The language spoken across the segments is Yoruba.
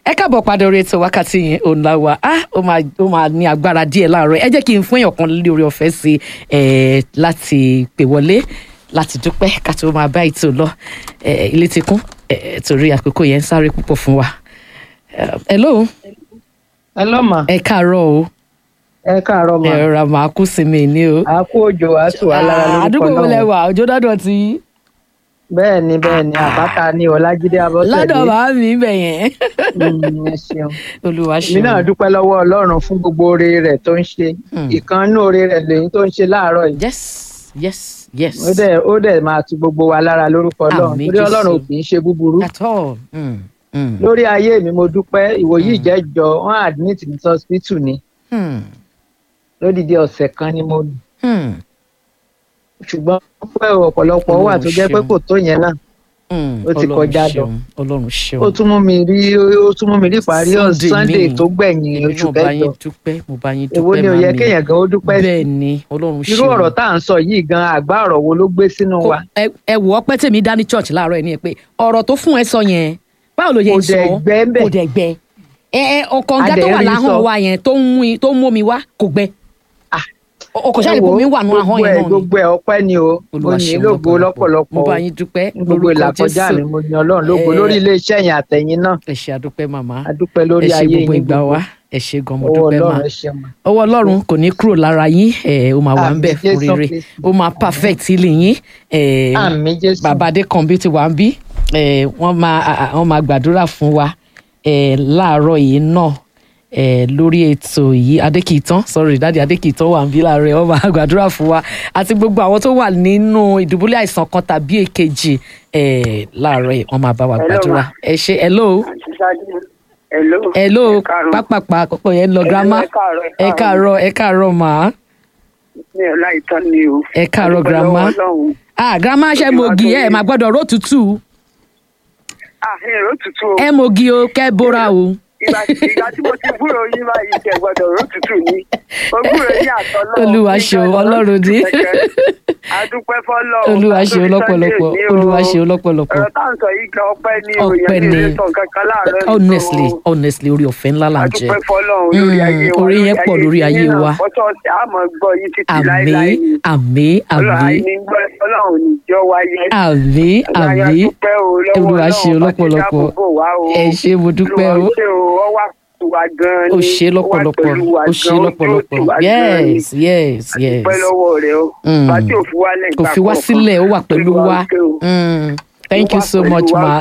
ẹ káàbọ̀ padà orí ètò wákàtí yẹn òun la wà á ó máa ó máa ní agbára díẹ̀ láàárọ̀ ẹ jẹ́ kí n fún èèyàn kan lórí ọ̀fẹ́ sí ẹ láti pè wọlé láti dúpẹ́ ká tó máa bá ètò lọ ẹ ilé ti kún ẹ torí àkókò yẹn ń sáré púpọ̀ fún wa. Ẹ, hello Hello ma ẹ káàárọ̀ o ẹ káàárọ̀ ma ẹ rọra máa kú sí mi ní o. a kú òjò a tù wá lára lórúkọ àdúgbò wo náà lẹwà òjò dọ́dọ̀ tí bẹ́ẹ̀ ni bẹ́ẹ̀ ni àbáta ni ọlájídé abọ́sẹ̀dé lọ́dọ̀ bá mi bẹ̀ yẹn Mm, ẹ ṣeun olúwa èmi náà ṣeun dúpẹ́ lọ́wọ́ ọlọ́run fún gbogbo oore rẹ̀ tó ń ṣe Hmm. ìkànnú oore rẹ̀ lèyìn tó ń ṣe láàárọ̀ yìí yes yes yes ó dẹ̀ ó dẹ̀ máa tu gbogbo wa lára lórúkọ ọlọ́run Àmín, torí ọlọ́run ò Jésù. kì í ṣe búburú at all. Mm, mm, lórí ayé mi mo dúpẹ́ ìwòyí ìjẹ́jọ wọ́n admit ní hospital ni mm, lódìdí ọ̀sẹ̀ kan ni mo lò mm, ṣùgbọ́n pẹ́ ọ̀pọ̀lọpọ̀ wà tó jẹ́ pé Ọlọ́run kò tó yẹn náà mm. Ó ti Ọlọ́run kọjá lọ. ṣeun, ọlọ́run ṣeun ó tún mú mi rí ó tún mú mi rí ìparí Sunday sunday míì. tó gbẹ̀yìn èmi oṣù náà bá kẹjọ yín dúpẹ́ mo bá yín dúpẹ́ èwo ni ò yẹ màmí. kéèyàn gan ó dúpẹ́ sí bẹ́ẹ̀ ni ọlọ́run ṣeun irú ọ̀rọ̀ tá à ń sọ yìí gan àgbá ọ̀rọ̀ wo ló gbé sínú Kò- wa ẹ- ẹ wò ó pẹ́ tèmi dání church láàárọ̀ ẹ̀ ní ẹ pé ọ̀rọ̀ tó fún ẹ sọ yẹn báwo ló yẹ Kò ń sọ dẹ̀ gbẹ́ ń bẹ̀. kò dẹ̀ gbẹ ẹ ẹ ọkànga A tó dẹ̀ wà rí láhàn sọ. wa yẹn tó ń mú i- tó ń mú mi wá kò gbẹ Ah. ọkọ̀ ṣáà Ẹ ìbò wo, mi wà nù ahọ́n gbogbo yẹn ẹ̀ náà ni gbogbo ẹ̀ ọpẹ́ ni o mo Olúwa yìn ṣeun lógo lọ́pọ̀lọpọ̀ mo o. bá yín dúpẹ́ Ní gbogbo lórúkọ ìlàkọjá Jésù. mi mo yan ọlọ́run lógo Eh, lórí iléeṣẹ́ yẹn àtẹ̀yìn náà ẹ ṣe àdúpẹ́ màmá a dúpẹ́ lórí ẹ ṣe ayé gbogbo yín ìgbà gbogbo wa ẹ ṣe gan mo ọwọ́ dúpẹ́ ọlọ́run mà ẹ ṣe mọ́ ọwọ́ ọlọ́run kò ní kúrò lára yín ẹ ó máa wà ń Àmín bẹ̀ fún Jésù rere Kristi. ó máa perfect healing yín ẹ àmì jésù bàbá adékànbí ti wà ń bí ẹ wọ́n máa à- à- wọ́n máa gbàdúrà fún wa ẹ láàárọ̀ yìí náà ẹ lórí ètò yìí adékìtàn sorry dáàdi adékìtàn wà ń bí láàárọ̀ yìí wọ́n máa gbàdúrà fún wa àti gbogbo àwọn tó wà nínú ìdùbúlẹ̀ àìsàn kan tàbí èkejì ẹ láàárọ̀ yìí wọ́n máa bá wa Hello, gbàdúrà ma. ẹ ṣe hello Àǹtí Ṣadé. Hello. hello Ẹ káàárọ̀. pápápá àkọ́kọ́ yẹn ń lọ Hello, grandma ẹ káàárọ̀, ẹ káàárọ̀ ẹ káàárọ̀ mà Mi ò láìtọ́ ni o. ẹ káàárọ̀ Adúpẹ́ grandma lọ́wọ́ Ọlọ́run. ah grandma ṣe mogi ẹ máa gbọ́dọ̀ ró tútù Ah, èrò tutù o. ẹ mogi o kẹ́ bóra o. Ìgbà ìgbà tí mo ti gbúrò yín báyìí jẹ gbọdọ̀ ró tutù ni. Mo gbúrò yín àtọ́ náà. Olúwa ṣeun, Ọlọ́run ní. Adúpẹ́ fọ́lọ́. olúwa ṣeun lọ́pọ̀lọpọ̀ olúwa ṣeun lọ́pọ̀lọpọ̀ Ọ̀rọ̀ tá à ń sọ yìí gan ọpẹ́ ní o. Ọpẹ́ Ìyẹn ni. ní ilé sàn kankan láàárọ̀ yìí honestly o. honestly orí ọ̀fẹ́ ńlá là ń jẹ Adúpẹ́ fọ́lọ́run lórí Mm, ayé wa. orí yẹn pọ̀ lórí ayé yín náà. wa. Ọ̀tọ̀ ọ̀sẹ̀ àmọ́ gbọ́ yín títí àmì láéláé ni. àmì Ọlọ́run àmì àìní gbọ́ Ọlọ́run níjọ́ wáyé. àmì àmì olúwa ṣeun lọ́pọ̀lọpọ̀ ẹ ṣé mo dúpẹ́ o ó ṣe lọ́pọ̀lọpọ̀ ó ṣe lọ́pọ̀lọpọ̀ yes yes yes pẹ́ lọ́wọ́ rẹ o Mm. bàtí ò fi wálẹ̀ kò fi wá sílẹ̀ ó wà pẹ̀lú wa Mm, thank you so much ma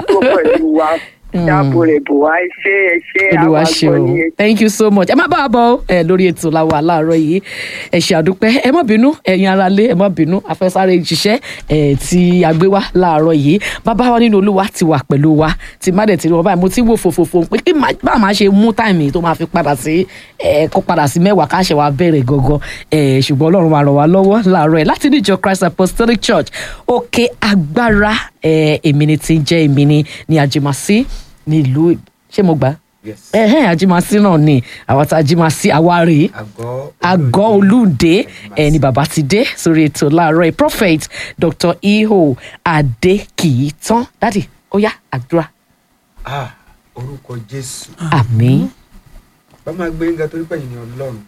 dáàbò rẹ̀ bò wá ẹ ṣé ẹ ṣé olúwa àwọn ṣeun àgbọ̀ yẹn. thank you so much ẹ má bá wa bọ̀ ẹ lórí ètò la wà láàárọ̀ yìí ẹ ṣe àdúpẹ́ ẹ má bínú ẹ̀yin aráalé ẹ má bínú afẹsáré ṣiṣẹ́ ẹ tí a gbé wá láàárọ̀ yìí bàbá wa nínú olúwa ti wà pẹ̀lú wa tí má dẹ̀ ti rí wọn báyìí mo ti wò fòfòfò pé kí má bá máa ṣe mú táìmì tó máa fi padà sí ẹ kó padà sí mẹ́wàá káṣẹ wa bẹ̀rẹ̀ gangan ẹ ṣùgbọ́n ọlọ́run máa ràn wá lọ́wọ́ láàárọ̀ ẹ láti ní ìjọ Christ Apostolic Church òkè agbára ẹ èmi ni ti ń jẹ́ èmi ni ní àjèmásí nílùú ṣé mo gbà á Yes. ẹhẹn àjìmásí náà ni àwọn tá a jìmásí àwa rèé Àgọ́ àgọ́ olùdé ẹni bàbá ti dé sórí ètò láàárọ̀ yìí prophet dr iho adékìítán dádì ó yá àdúrà Ah, orúkọ Jésù. àmín Bá máa gbé yín ga torí pẹ̀yìn ní Ọlọ́run.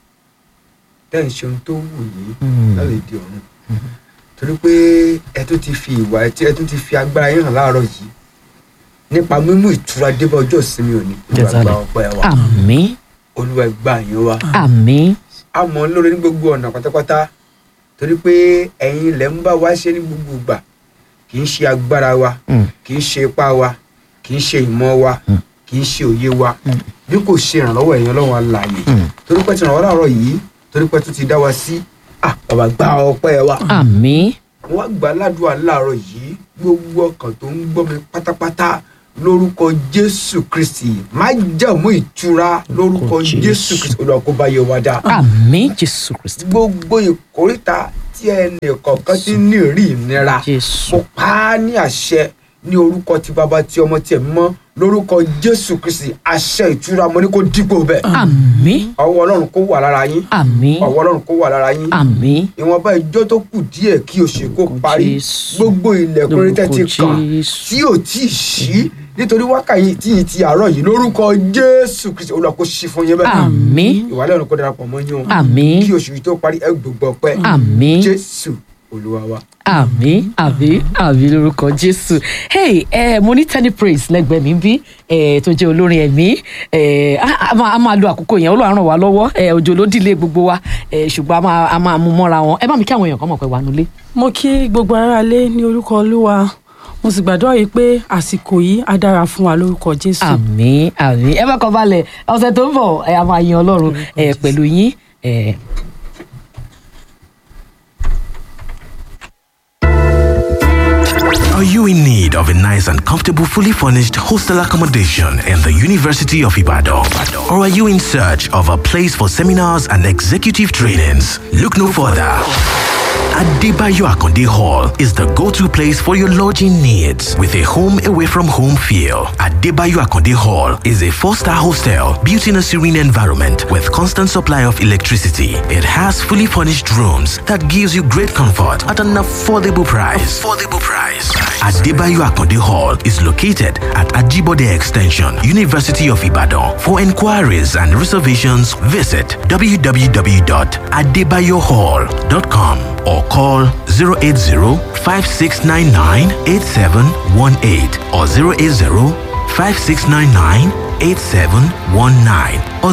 Tẹ́ ń ṣe ohun tó wù yín Mm. lálẹ́ di ọ̀run. Torí pé ẹ tún ti fi ìwà ẹ tí- ẹ tún ti fi agbára yín hàn láàárọ̀ yìí. Nípa mímú ìtura dé bá ọjọ́ ìsinmi òní. Olúwa Jẹ́sàlẹ̀. gba ọpẹ́ wa. àmín Olúwa gba yín wa. àmín A mọ̀ ọ́ lóore ní gbogbo ọ̀nà pátápátá. Torí pé ẹ̀yin ilẹ̀ ń bá wa ṣe ní gbogbo ìgbà. Kì í ṣe agbára wa. Mm. kì í ṣe ipá wa kì í ṣe ìmọ̀ wa kì í ṣe òye wa bí kò ṣe ìrànlọ́wọ́ ẹ̀yin ọlọ́run alààyè Mm. torí pé ti ràn wá láàárọ̀ yìí torí pé tó ti dá wa sí ah bàbá gba ọpẹ́ wa àmín wọ́n gbà ládùúgbò láàárọ̀ yìí gbogbo ọkàn tó ń gbọ́ mi pátápátá lórúkọ jésù kristi má jẹ̀mú ìtura lórúkọ Lórúkọ Jésù. jésù kristi olúwa kó bá yẹ wa dá àmín jésù kristi gbogbo ìkórìtà tí ẹnì kọ̀ọ̀kan ti ní rí ìnira jésù mo pa á ní àṣẹ ní orúkọ tí bàbá tí ọmọ tí ẹ mọ lórúkọ jésù kristi àṣẹ ìtura mo ní kó dípò bẹ́ẹ̀ àmín ọwọ́ ọlọ́run kó wà lára yín àmín ọwọ́ ọlọ́run kó wà lára yín àmín ìwọ̀nba ìjọ tó kù díẹ̀ kí oṣù kó Lórúkọ parí Jésù. gbogbo ilẹ̀kùn rí tẹ́tí Lórúkọ kàn Jésù. tí ò tí ì ṣí nítorí wákàyí tí ì ti àárọ̀ yìí lórúkọ jésù kristi olúwa kó ṣí fún yín bẹ́ẹ̀ àmín ìwàlẹ́ ọ̀nà kó darapọ̀ mọ́ yín o Àmín. kí oṣù yìí tó parí ẹ gbogbo ọpẹ́ Àmín. jésù olúwa wa. àmín àmín àmín lórúkọ jésù hey eh, mo ní tenny praise lẹ́gbẹ̀ẹ́ mi bí eh, tó jẹ́ olórin ẹ̀mí eh, a a máa a máa lo àkókò yẹn Ọlọ́run ràn wá lọ́wọ́ eh, òjò ló dìlé gbogbo wa eh, ṣùgbọ́n a máa a máa mú mọ́ra wọn ẹ bá mi kí àwọn èèyàn kan mọ̀ pé wà nulẹ̀. mo kí gbogbo aráalé ní orúkọ olúwa mo sì gbàdúrà yìí pé àsìkò yìí á dára fún wa lórúkọ jésù. àmín àmín ẹ bá kọ balẹ̀ ọ̀sẹ̀ tó ń bọ̀ ẹ a máa yin Ọlọ́run eh, pẹ̀lú yín. eh, Are you in need of a nice and comfortable, fully furnished hostel accommodation in the University of Ibadan? Or are you in search of a place for seminars and executive trainings? Look no further. Adebayo Akonde Hall is the go-to place for your lodging needs with a home away from home feel. Adebayo Akonde Hall is a four-star hostel built in a serene environment with constant supply of electricity. It has fully furnished rooms that gives you great comfort at an affordable price. Affordable price. Adebayo Akonde Hall is located at Ajibode Extension, University of Ibadan. For inquiries and reservations, visit www.adebayohall.com or call 080-5699-8718 or 080-5699-8719 or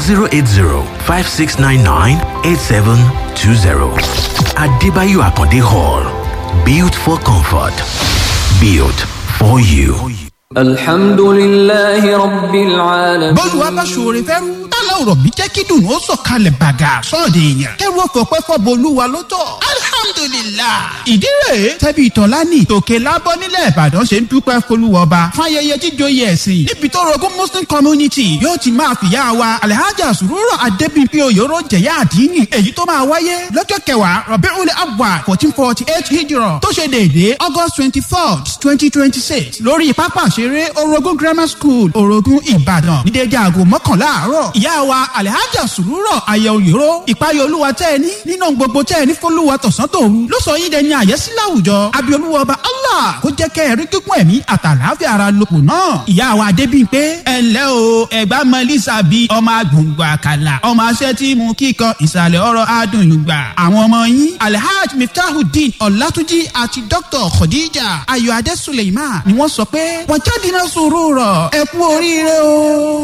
080-5699-8720. Adebayo Akonde Hall. Built for comfort. Built for you. alhamdulillahi rabbil alamin. bọ́ọ̀lù wa bá ṣoore fẹ́rú tálà ọ̀rọ̀ bí jẹ́ kí dùn ó sọ̀kalẹ̀ bàgà sọ́ọ̀dẹ̀ èèyàn kẹ́rù ọ̀fọ̀ pẹ́ fọ́bọ̀ olúwa ló tọ̀ alhamdulillah ìdí rèé tẹ́bi ìtọ́lání tòkè lábọ́ nílẹ̀ ìbàdàn ṣe ń dúpẹ́ folúwọba fún ayẹyẹ jíjòyè ẹ̀sìn níbi tó rogún muslim community yóò ti máa fìyà wa alhaja sùrùrù adébíyí oyòrò jẹ̀yà àdínì èyí tó máa wáyé lọ́jọ́ kẹwàá rọ̀bẹ́rún abwa fourteen forty eight hijrọ̀ tó ṣe déédéé august twenty third twenty twenty six lórí pápá ìṣeré orogun grammar school orogun ìbàdàn ní déédéé aago mọ́kànlá àárọ̀ ìyá wa alhaja sùrùrọ̀ ayẹ òyòrò ìpayọ̀ olúwa tẹ́ ẹ ní nínú gbogbo tẹ́ ẹ ní fọlúwa tọ̀sán tòru ló sọ yín dẹni àyẹ́sí láwùjọ abiolúwa ọba allah kó jẹ́ kẹ́ ẹ rí kíkún ẹ̀mí àtàláfíà ara lòpọ̀ náà ìyá wa adébíyí pé ẹ ǹlẹ́ o ẹ̀gbá mọ lisa bíi ọmọ agbóngbò àkàlà ọmọ aṣẹ́ tí mú kíkan ìsàlẹ̀ ọ̀rọ̀ adùnyùgbà àwọn ọmọ yín alhaj miftahudeen ọ̀làtúnjì àti dr khadija ayọ̀adé suleiman ni wọ́n sọ pé wọ́n jáde náà sòrò rọ̀ ẹ kú oríire o.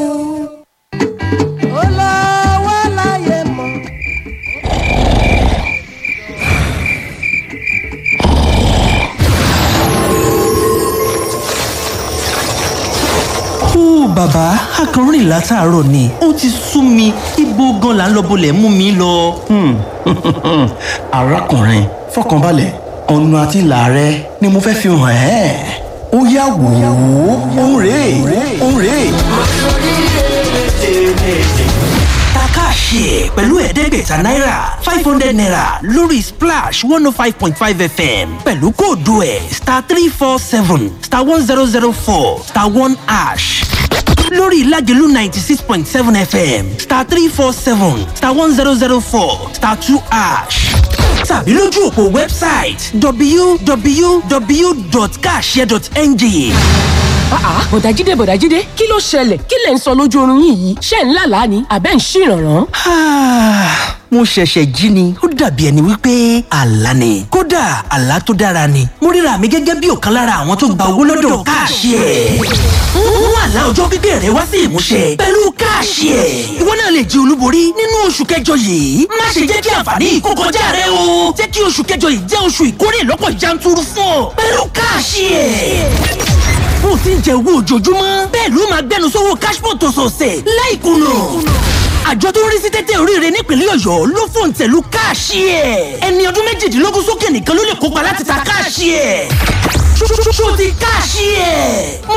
olówó láyé mọ́. ó bàbá akọrin látàárọ̀ ni ó ti sú mi ibo gan là ń lọ bolẹ̀ mú mi lọ. arákùnrin fọkànbalẹ̀ ọ̀nà àti ìlà rẹ ni mo fẹ́ fi hàn ẹ́ ó yá wò ó òun rèé òun rèé. takáàṣe pẹ̀lú ẹ̀ẹ́dẹ́gbẹ̀ta náírà five hundred naira lórí splash one oh five point five fm pẹ̀lú kóòdù ẹ̀ star three four seven star one zero zero four star one ash lórí ìlàjẹ̀lú ninety six point seven fm star three four seven star one zero zero four star two ash tàbí lójú òpó wẹ́bsáìtì www.kashare.ng àá bọ̀dájídé bọ̀dájídé kí ló ṣẹlẹ̀ kí lẹ̀ ń sọ lójú oorun yín yìí ṣé ń lálàá ni àbẹ́ ń ṣìrànràn. Ah, mo ṣẹ̀ṣẹ̀ jí ni ó dàbí ẹni wípé àlá ni kódà àlá tó dára ni mo ríra mi gẹ́gẹ́ bí ọ̀kan lára àwọn tó gba owó lọ́dọ̀ káàṣì ẹ̀ mú àlá ọjọ́ pípẹ́ rẹ wá sí ìmúṣẹ pẹ̀lú káàṣì ẹ̀ ìwọ náà lè jẹ olúborí nínú oṣù kẹjọ yìí má ṣe jẹ́ kí àǹfààní yìí kó kọjá rẹ o jẹ́ kí oṣù kẹjọ yìí jẹ́ oṣù ìkórè lọ́pọ̀ yanturu fún ọ pẹ̀lú káàṣì ẹ̀ bó o ti ń jẹ owó ojoojúmọ́ bẹ́ẹ̀ ló máa gbẹnu sówó cashpot ọ̀sọ̀ọ̀sẹ̀ láìkùnà àjọ tó ń rí sí tẹ́tẹ́ oríire nípínlẹ̀ ọ̀yọ́ ló fòǹtẹ̀lù káàṣì ẹ̀ ẹni ọdún méjìdínlógún sókè nìkan ló lè kópa láti ta káàṣì ẹ̀ ṣó ti káàṣì ẹ̀.